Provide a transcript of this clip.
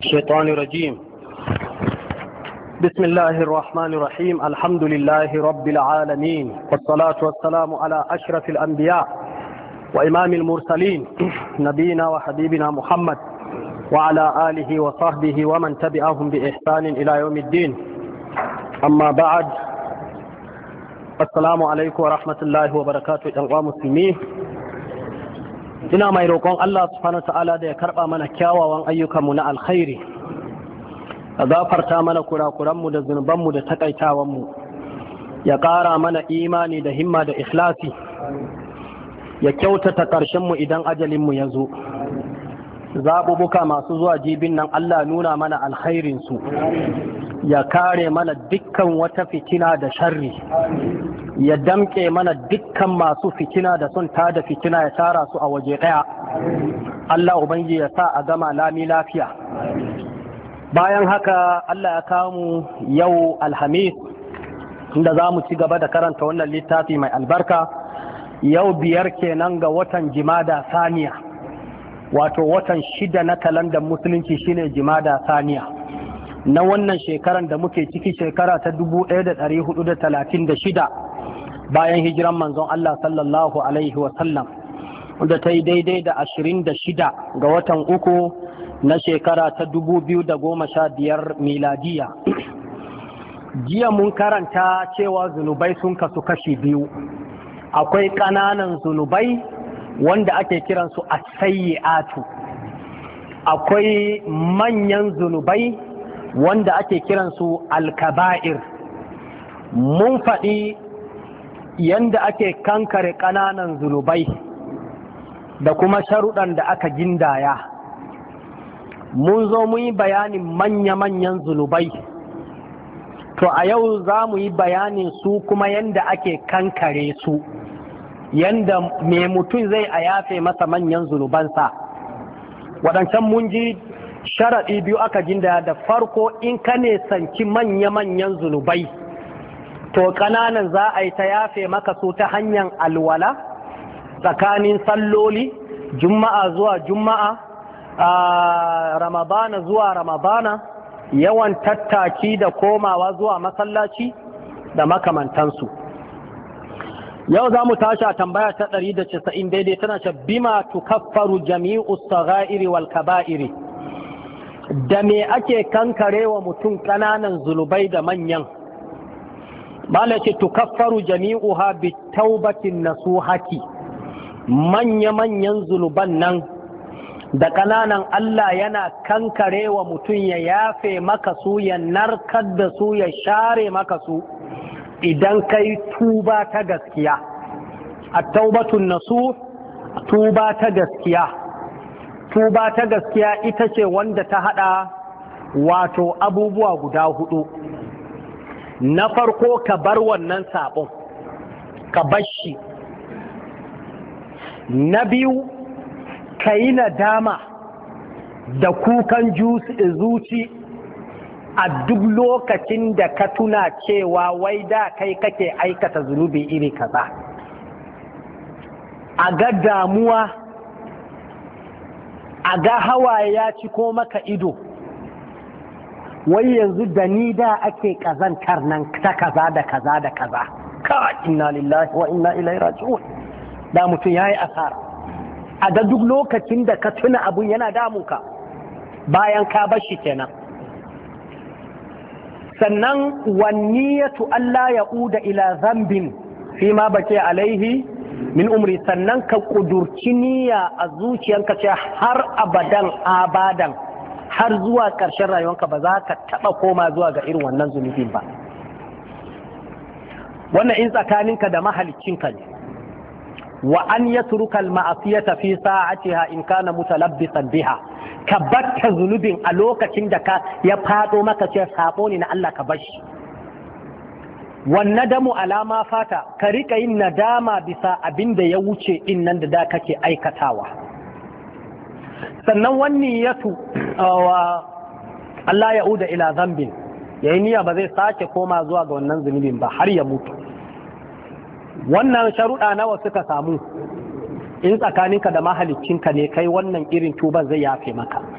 الشيطان الرجيم بسم الله الرحمن الرحيم الحمد لله رب العالمين والصلاة والسلام على أشرف الأنبياء وإمام المرسلين نبينا وحبيبنا محمد وعلى آله وصحبه ومن تبعهم بإحسان إلى يوم الدين أما بعد السلام عليكم ورحمة الله وبركاته أيها مسلمين ina mai roƙon Allah subhanahu ta'ala da ya karɓa mana kyawawan ayyukanmu na alkhairi a gafarta mana kurakuranmu da zunubanmu da takaitawanmu ya ƙara mana imani da himma da ikhlasi ya kyautata ƙarshenmu idan ajalinmu ya zo zaɓuɓɓuka masu zuwa jibin nan Allah nuna mana alkhairinsu ya kare mana dukkan wata fitina da sharri ya damƙe mana dukkan masu fitina da son tada fitina ya tara su a waje ɗaya Allah Ubangiji ya sa a gama lami lafiya bayan haka Allah ya kamu yau alhamis inda za mu ci gaba da karanta wannan littafi mai albarka yau biyar kenan ga watan jimada saniya wato watan shida na kalandar musulunci shine jimada saniya na wannan shekaran da muke ciki shekara ta 1436 bayan hijiran manzon Allah sallallahu Alaihi wasallam wanda ta yi daidai da 26 ga watan uku na shekara ta 2015 miladiya jiya mun karanta cewa zunubai sun kasu kashi biyu akwai ƙananan zunubai wanda ake kiransu a atu akwai manyan zunubai wanda ake kiransu alkaba'ir mun faɗi yanda ake kankare ƙananan zunubai da kuma sharuɗan da aka gindaya mun zo mu yi bayanin manya-manyan zunubai to a yau za mu yi bayanin su kuma yanda ake kankare su yanda mai mutum zai a yafe masa manyan zunubansa waɗancan mun ji sharaɗi biyu aka gindaya da farko in ka ne sanci manya-manyan zunubai to ƙananan za a yi ta yafe maka su ta hanyar alwala tsakanin salloli juma'a zuwa juma'a a ramadana zuwa ramadana yawan tattaki da komawa zuwa masallaci da makamantansu yau za mu tashi a tambaya ta 190 daidai tana ce bima tukaffaru jami'u sagha'iri wal kaba'iri da me ake kankarewa mutum ƙananan zunubai da manyan bala ce tukaffaru jami'uha bi taubatin nasuhati manya-manyan zunuban nan da ƙananan Allah yana kankare wa mutum ya yafe maka su ya narkar da su ya share maka su idan kai tuba ta gaskiya a taubatun nasu tuba ta gaskiya tuba ta gaskiya ita ce wanda ta hada wato abubuwa guda hudu na farko ka bar wannan sabon ka bar shi na biyu ka yi nadama da kukan zuci a duk lokacin da ka tuna cewa wai da kai kake aikata zunubi iri kaza a ga damuwa a ga hawaye ya ci ko maka ido wai yanzu da ni da ake kazantar nan ta kaza da kaza da kaza ka inna lillahi wa inna ilaihi raji'un da mutum yayi asara a ga duk lokacin da ka tuna abun yana damunka bayan ka bar shi kenan sannan wanniyatu Allah ya uda ila zambin fi ma bace alaihi min umri sannan ka kudurci niyya a zuciyanka ce har abadan abadan har zuwa ƙarshen rayuwanka ba za ka taɓa koma zuwa ga irin wannan zunubin ba wannan in tsakaninka da mahaliccinka ne wa an yatruka al-ma'asiyata fi sa'atiha in kana mutalabbisan biha ka batta zunubin a lokacin da ka ya fado maka ce sabo ne na Allah ka bashi wan nadamu alama fata ka rika yin nadama bisa abin da ya wuce din nan da da kake aikatawa sannan wani yatu wa Allah ya uda ila zambin yayi niyya ba zai sake koma zuwa ga wannan zunubin ba har ya mutu wannan sharuɗa nawa suka samu in tsakaninka da mahaliccinka ne kai wannan irin tuban zai yafe maka